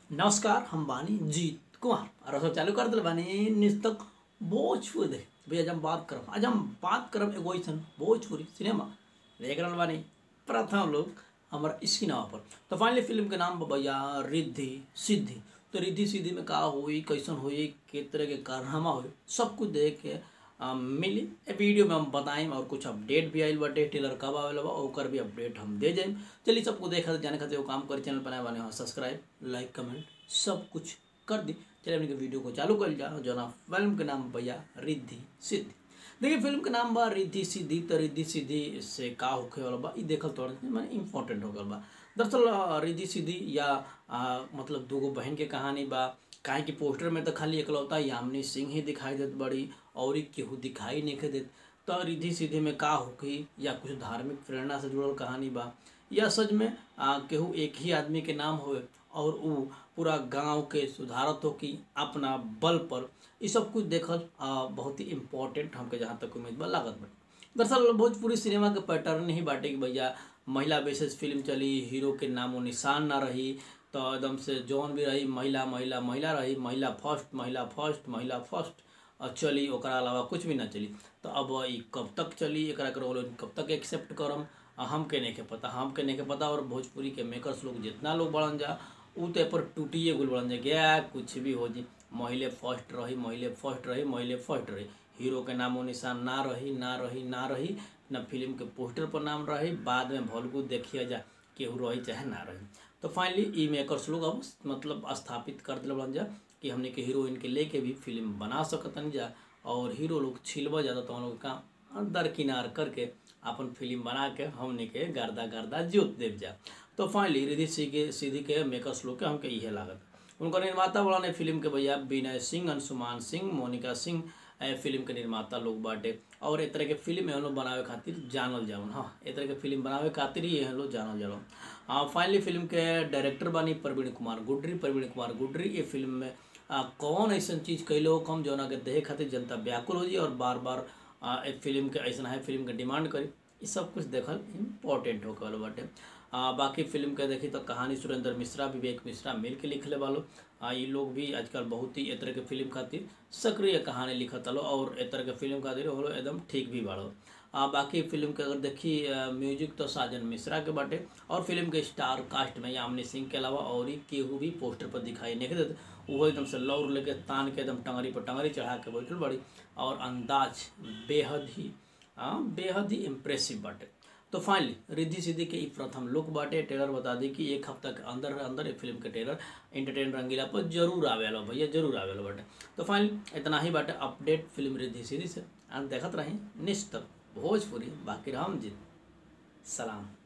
नमस्कार हम बानी जीत कुमार और सब चालू कर दिल बानी निस्तक भोजपुरी देख भैया आज हम बात करब आज हम बात करब एगो ऐसन भोजपुरी सिनेमा देख रहल बानी प्रथम लोग हमारा सिनेमा पर तो फाइनली फिल्म के नाम बा भैया रिद्धि सिद्धि तो रिद्धि सिद्धि में का हुई कैसन हुई के तरह के कारनामा हुई सब कुछ देख के आ, मिली ए वीडियो में हम बताएं और कुछ अपडेट भी आइल बाटे टेलर कब आवेला बा ओकर भी अपडेट हम दे जाएम चलिए सबको देखा जाने खातिर वो काम करी चैनल बनाए बने हाँ सब्सक्राइब लाइक कमेंट सब कुछ कर दी चलिए अपने के वीडियो को चालू कर जा जो ना फिल्म के नाम भैया रिद्धि सिद्धि देखिए फिल्म के नाम बा रिद्धि सिद्धि तो रिद्धि सिद्धि से का होखे वाला बा ई देखल थोड़ा मैंने इम्पोर्टेंट हो गल बा दरअसल आ, रिद्धि सिद्धि या आ, मतलब दूगो बहन के कहानी बा काहे कि पोस्टर में तो खाली एकलौता यामिनी सिंह ही दिखाई देत बड़ी और केहू दिखाई नहीं देत तो रिद्धि सिद्धि में का होगी या कुछ धार्मिक प्रेरणा से जुड़ल कहानी बा या सच में आ, केहू एक ही आदमी के नाम होए और उ पूरा गांव के सुधारत हो कि अपना बल पर ये सब कुछ देखल आ, बहुत ही इम्पोर्टेंट हमके जहाँ तक उम्मीद बा लागत बा दरअसल भोजपुरी सिनेमा के पैटर्न ही बाटे कि भैया महिला बेसिस फिल्म चली हीरो के नामो निशान ना रही तो एकदम से जौन भी रही महिला महिला महिला रही महिला फर्स्ट महिला फर्स्ट महिला फर्स्ट और चली ओकरा अलावा कुछ भी ना चली तो अब ई कब तक चली एकरा के रोल कब तक एक्सेप्ट करम आ हमके नहीं के पता हमके नहीं के पता और भोजपुरी के मेकर्स लोग जितना लोग बढ़न जा उ तो पर टूटिए गुल बढ़न जा गया कुछ भी हो जी महिले फर्स्ट रही महिले फर्स्ट रही महिले फर्स्ट रही हीरो के नामो निशान ना रही ना रही ना रही न फिल्म के पोस्टर पर नाम रही बाद में भलगू देखिए जा केहू रही चाहे ना रही तो फाइनली ई मेकर्स लोग अब मतलब स्थापित कर दिल बन जा कि हमने के हीरोइन के लेके भी फिल्म बना सकतन जा और हीरो लोग छिलवा जाता तो हम लोग का दरकिनार करके अपन फिल्म बना के हमने के गर्दा गर्दा जोत देव जा तो फाइनली रिधि सिंह के सीधी के मेकर्स लोग के हमके इहे लागत उनका निर्माता बड़ा ने फिल्म के भैया विनय सिंह अंशुमान सिंह मोनिका सिंह ए फिल्म के निर्माता लोग बाटे और ए तरह के फिल्म हम लोग बनावे खातिर जानल जाऊन हाँ ए तरह के फिल्म बनावे खातिर ही हम लोग जानल जाऊन हाँ फाइनली फिल्म के डायरेक्टर बानी प्रवीण कुमार गुड्री प्रवीण कुमार गुड्री ये फिल्म में आ, कौन ऐसा चीज़ कैलो कम जौना के देखे खातिर जनता व्याकुल हो जी और बार बार आ, ए फिल्म के ऐसा है फिल्म के डिमांड करी ये सब कुछ देखल इम्पोर्टेंट हो गल बाटे आ, बाकी फिल्म के देखी तो कहानी सुरेंद्र मिश्रा विवेक मिश्रा मिल के लिखले वालो आ, ये लोग भी आजकल बहुत ही ए तरह के फिल्म खातिर सक्रिय कहानी लिखत लो और ए तरह के फिल्म खातिर हो एकदम ठीक भी बाड़ो आ, बाकी फिल्म के अगर देखी म्यूजिक तो साजन मिश्रा के बाटे और फिल्म के स्टार कास्ट में यामिनी सिंह के अलावा और ही केहू भी पोस्टर पर दिखाई नहीं देते वो एकदम से लौर लेके तान के एकदम टंगरी पर टंगरी चढ़ा के बैठल बड़ी और अंदाज बेहद ही हाँ बेहद ही इम्प्रेसिव बाटे तो फाइनली रिद्धि सिद्धि के ई प्रथम लुक बाटे ट्रेलर बता दी कि एक हफ्ता के अंदर अंदर फिल्म के ट्रेलर एंटरटेन रंगीला पर जरूर आवेला भैया जरूर आवेला बाटे तो फाइनली इतना ही बाटे अपडेट फिल्म रिद्धि सिद्धि से देखत रही निश्चित भोजपुरी बाकी राम जी सलाम